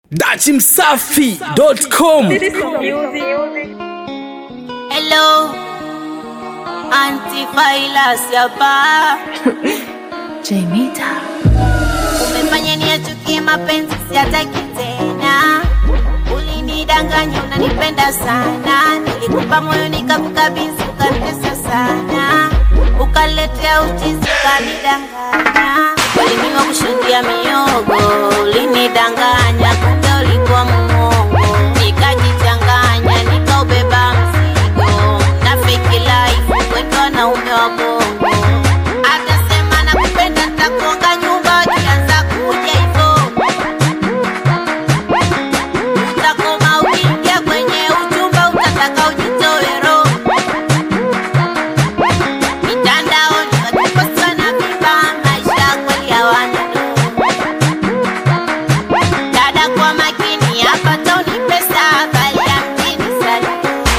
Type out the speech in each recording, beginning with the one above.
dachimsafi.com Hello, antivirus hapa. Jamita. Umefanya niachukie mapenzi, siataki tena. Ulinidanganya unanipenda sana, nilikupa moyo nikakukabidhi, ukanitesa sana, ukaletea uchizi, ukanidanganya. Kweli mimi wakushuhudia miogo, ulinidanganya, kumbe ulikuwa muongo, nikajichanganya, nikaubeba mzigo na fake life, kwetu wanaume wa bongo atasema nakupenda, nitakuonga nyumba, ukianza kuja hivyo utakoma. Ukiingia kwenye uchumba, utataka ujitoe roho mitandaoni, wakiposta na vibaa, maisha kweli hawana nuru. Dada kwa makini, hapa tauni pesa, bali ya mjini sana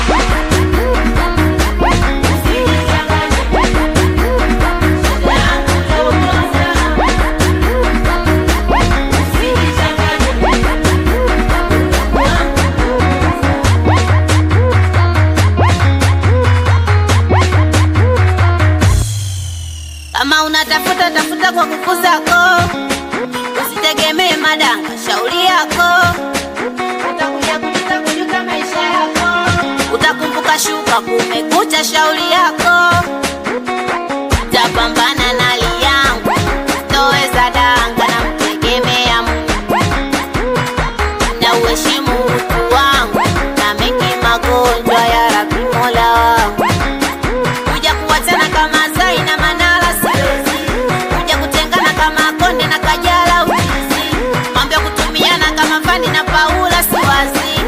Kama unatafuta tafuta kwa kukuzako, usitegemee madanga, shauri yako utakuja kujuta kujuta maisha yako, utakumbuka shuka kumekucha, shauri yako tapambana na hali yangu, toweza danga na mtegemea Mungu na uheshimu utu wangu na mengi magonjwa ya Rabbi Mola wangu kuja kuwachana kama Zai na Manara siwezi, kuja kutengana kama Konde na Kajala uchizi, mambo ya kutumiana kama Fani na Paula siwazi.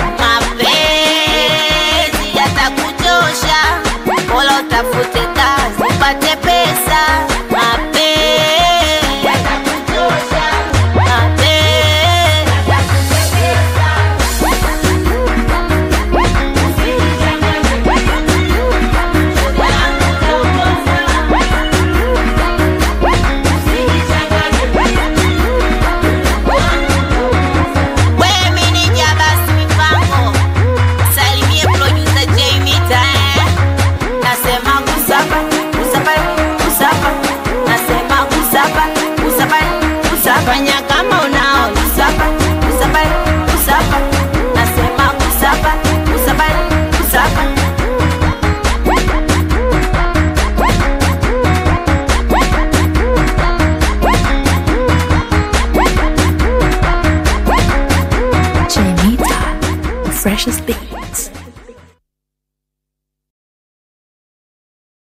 Mapenzi yatakuchosha, bora utafute kazi upate pesa. Mapenzi yatakuchosha, mapenzi We meneja basi mipango, salimie producer J Mita eh. Nasema kusapa, kusapa, kusapa. Nasema kusapa, kusapa, kusapa. Fanya kama unao kusapa, kusapa, kusapa. Nasema kusapa, kusapa, kusapa. Jamita. The freshest beat.